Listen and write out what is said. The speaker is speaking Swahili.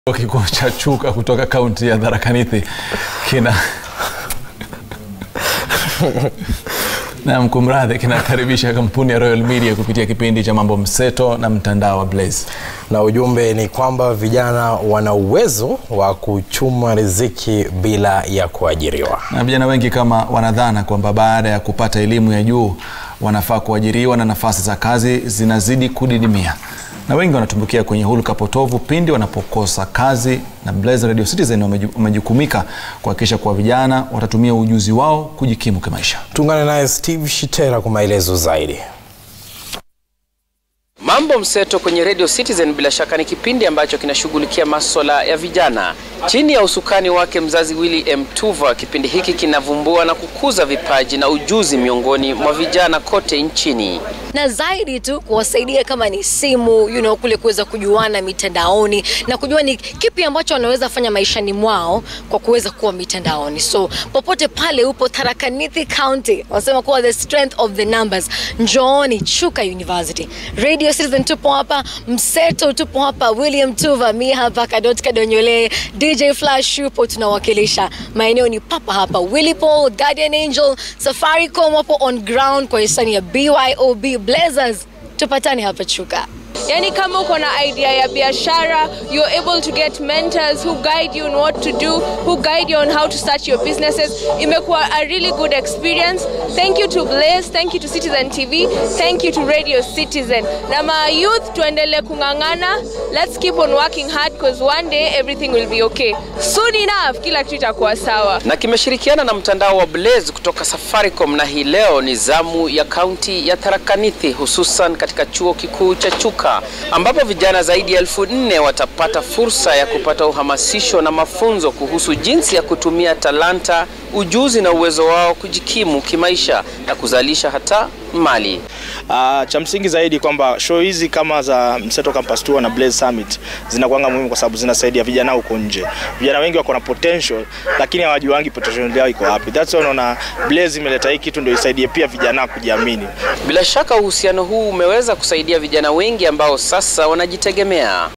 Chuo kikuu cha Chuka kutoka kaunti ya Tharaka Nithi kina na mkumradhi kinakaribisha kampuni ya Royal Media kupitia kipindi cha Mambo Mseto na mtandao wa Blaze. na ujumbe ni kwamba vijana wana uwezo wa kuchuma riziki bila ya kuajiriwa. Na vijana wengi kama wanadhana kwamba baada ya kupata elimu ya juu wanafaa kuajiriwa na nafasi za kazi zinazidi kudidimia, na wengi wanatumbukia kwenye hulka potovu pindi wanapokosa kazi. Na Blaze Radio Citizen wameju- wamejukumika kuhakikisha kuwa vijana watatumia ujuzi wao kujikimu kimaisha. Tuungane naye Steve Shitera kwa maelezo zaidi. Mambo Mseto kwenye Radio Citizen bila shaka ni kipindi ambacho kinashughulikia maswala ya vijana chini ya usukani wake mzazi Willy M. Tuva. Kipindi hiki kinavumbua na kukuza vipaji na ujuzi miongoni mwa vijana kote nchini. na zaidi tu kuwasaidia kama ni simu you know, kule kuweza kujuana mitandaoni na kujua ni kipi ambacho wanaweza fanya maishani mwao kwa kuweza kuwa mitandaoni. So popote pale upo Tharaka Nithi County, wanasema kuwa the strength of the numbers. Njooni Chuka University, Radio Citizen tupo hapa, Mseto tupo hapa, William Tuva, mi hapa, Kadot Kadonyole, DJ Flash yupo, tunawakilisha maeneo ni papa hapa, Willy Paul, Guardian Angel, Safaricom wapo on ground kwa hisani ya BYOB Blazers. Tupatane hapa Chuka. Yani kama uko na idea ya biashara, you're able to get mentors who guide you on what to do, who guide you on how to start your businesses. Imekuwa a really good experience. Thank you to Blaze, thank you to Citizen TV, thank you to Radio Citizen. Na ma youth tuendelee kung'ang'ana. Let's keep on working hard because one day everything will be okay. Soon enough kila kitu itakuwa sawa. na kimeshirikiana na mtandao wa Blaze kutoka Safaricom, na hii leo ni zamu ya kaunti ya Tharaka Nithi, hususan katika chuo kikuu cha Chuka ambapo vijana zaidi ya elfu nne watapata fursa ya kupata uhamasisho na mafunzo kuhusu jinsi ya kutumia talanta, ujuzi na uwezo wao kujikimu kimaisha na kuzalisha hata mali. Uh, cha msingi zaidi kwamba show hizi kama za Mseto Campus Tour na Blaze Summit zinakuanga muhimu kwa sababu zinasaidia vijana huko nje. Vijana wengi wako na potential lakini hawajuangi potential yao iko wapi. That's why unaona Blaze imeleta hii kitu ndio isaidie pia vijana kujiamini. Bila shaka uhusiano huu umeweza kusaidia vijana wengi ambao sasa wanajitegemea.